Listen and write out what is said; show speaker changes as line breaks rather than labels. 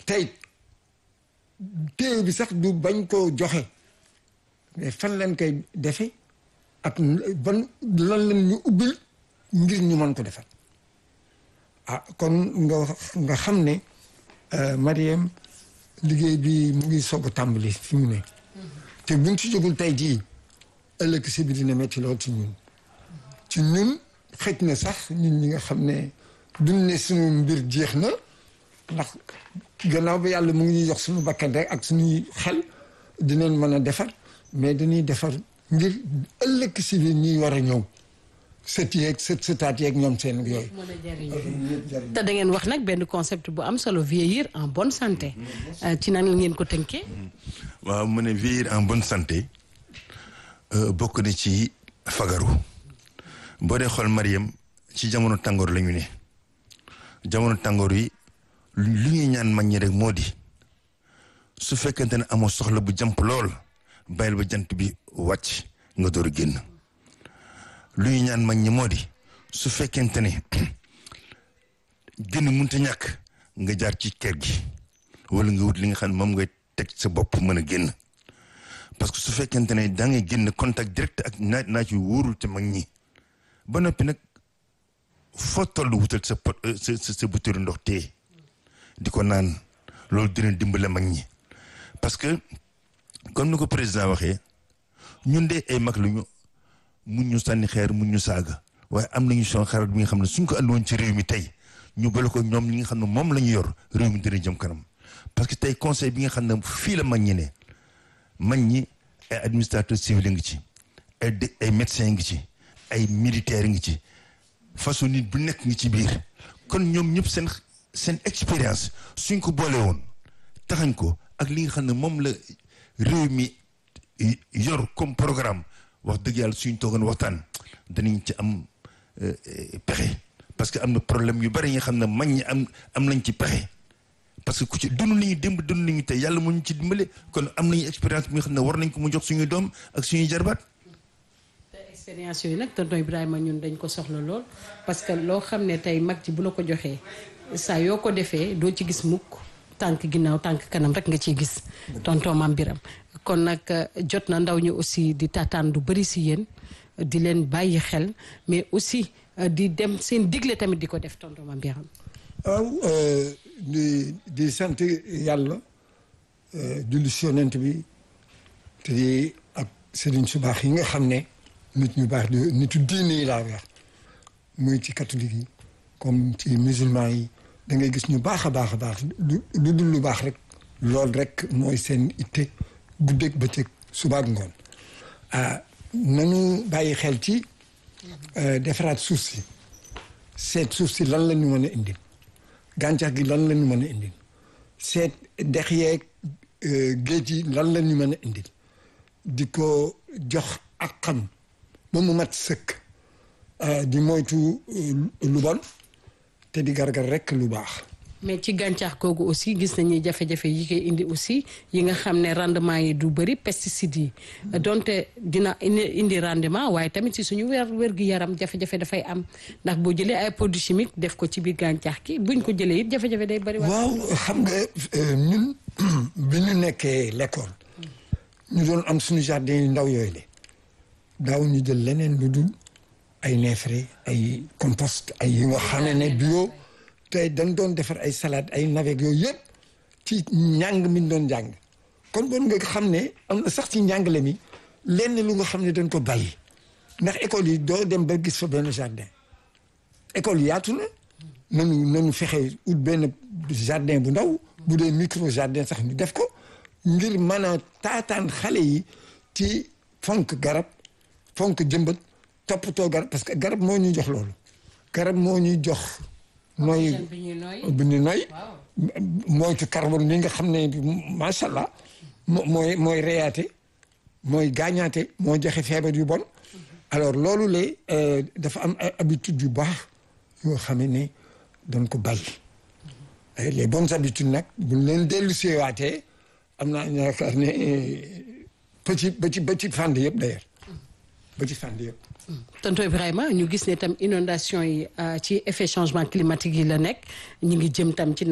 tey téye bi sax du bañ koo joxe mais fan lañ koy defe ak ban lan lañ ñu ubbil ngir ñu mën ko defar ah kon nga nga xam ne Mariam liggéey bi mu ngi soog a tàmbali fi mu ne te buñ ci jógul tey jii ëllëg si bi dina metti lool ci ñun ci ñun xëj na sax ñun ñi nga xam ne duñ ne suñu mbir jeex na ndax gannaaw ba yàlla mu ngi ñuy jox suñu bakkan rek ak suñuy xel dinañ mën a defar mais dañuy defar ngir ëllëg si bi ñuy war a ñëw sët yeeg sët sëtaat yeeg ñoom seen yooyu.
te da ngeen wax nag benn concept bu am solo vieillir en bonne santé ci nan la ngeen ko tënkee.
waaw mu ne vieillir en bonne santé bokk na ci fagaru boo dee xool Mariam ci jamono tàngoor la ñu ne jamono tàngoor yi lu ñuy ñaan mag ñi rek moo di su fekkente ne amoo soxla bu jàmp lool bàyyil ba jant bi wàcc nga door a génn. lu ñu ñaan mag ñi moo di su fekkente ne génn mënta ñàkk nga jaar ci kër gi wala nga wut li nga xam ne moom ngay teg sa bopp mën a génn parce que su fekkente ne da ngay génn contact direct ak naaj naaj yu wóorul te mag ñi ba noppi nag foo toll wutal sa pot sa sa butéelu ndox tee di ko naan loolu dina dimbale mag ñi parce que comme ni ko président waxee ñun de ay mag lañu mun ñu sànni xeer mun ñu saaga waaye am nañu son xarit bi nga xam ne suñ ko andiwoon ci réew mi tey ñu bale ko ñoom ñi nga xam ne moom la ñu yor réew mi dina jëm kanam parce que tey conseil bi nga xam ne fii la mag ñi ne mag ñi ay administrateur civil ngi ci ay ay médecin ngi ci ay militaire ngi ci façon nit bu nekk ngi ci biir kon ñoom ñëpp seen seen expérience suñ ko boole woon taxañ ko ak li nga xam ne moom la réew mi yor comme programme wax dëgg yàlla suñ toogoon waxtaan danañ ci am pexe parce que am na problème yu bari yi nga xam ne mag ñi am am nañ ci pexe parce que ku ci dund nañu démb dund nañu tey yàlla mu ñu ci dimbale kon am nañu expérience bi nga xam ne war nañ ko mu jox suñuy doom ak suñuy jarbaat.
te expérience yooyu nag tonton Ibrahima ñun dañ ko soxla lool parce que loo xam ne tey mag ji bu la ko joxee saa yoo ko defee doo ci gis mukk tànk ginnaaw tànk kanam rek nga ciy gis tonton Mame Biram kon nag jot na ndaw ñi aussi di taataan du bëri si yéen di leen bàyyi xel mais aussi di dem seen digle tamit di ko def tonton Mame Biram
waaw di di sant yàlla julli si yonent bi te di ak sëriñ su baax yi nga xam ne nit ñu baax di nitu diine yi laa wax muy ci catholique yi comme ci musulman yi da ngay gis ñu baax a baax a baax lu dul lu baax rek loolu rek mooy seen itte guddeeg bëccëg suba ak ngoon ah nañu bàyyi xel ci defaraat suuf si seet suuf si lan la ñu mën a indil gàncax gi lan la ñu mën a indil seet dex yeeg géej yi lan la ñu mën a indil di ko jox ak xam ba mu mat sëkk di moytu lu bon te di gargar rek lu baax
mais ci gàncax googu aussi gis nañu jafe-jafe yi koy indi aussi yi nga xam ne rendement yi du bëri pesticides yi donte dina indi rendement waaye tamit si suñu wér wér gu yaram jafe-jafe dafay am ndax boo jëlee ay produits chimiques def ko ci biir gàncax gi buñ ko jëlee it jafe-jafe day bëri.
waaw xam nga ñun bi ñu nekkee l'école ñu doon am suñu jardin yu ndaw yooyu le daaw ñu jël leneen lu dul ay neefere ay compost ay yi nga xam ne bio. tey dañ doon defar ay salade ay navet yooyu yëpp ci njàng mi ñu doon njàng kon bon nga xam ne am na sax ci njàngale mi lenn lu nga xam ne dañ ko bàyyi ndax école yi doo dem ba gis fa benn jardin école yi yaatu na nanu nanu fexe ut benn jardin bu ndaw bu dee micro jardin sax ñu def ko ngir mën a taataan xale yi ci fonk garab fonk jëmbat toppatoo garab parce que garab moo ñuy jox loolu garab moo ñuy jox nooy bi ñu nooy moytu carbone bi nga xam ne macha allah mooy mooy reyaate mooy gaañaate moo joxe feebar yu bon alors loolu la dafa am ay habitude yu baax yoo xam ne dañ ko bàyyi les bonnes habitudes nag buñ leen dellu seewaatee am naa yaakaar ne ba ci ba ci ba ci fànn yëpp d'ailleurs ba ci fànn yëpp
tonton Ibrahima ñu gis ne tam inondation yi ci effet changement climatique yi la nekk ñu ngi jëm tam ci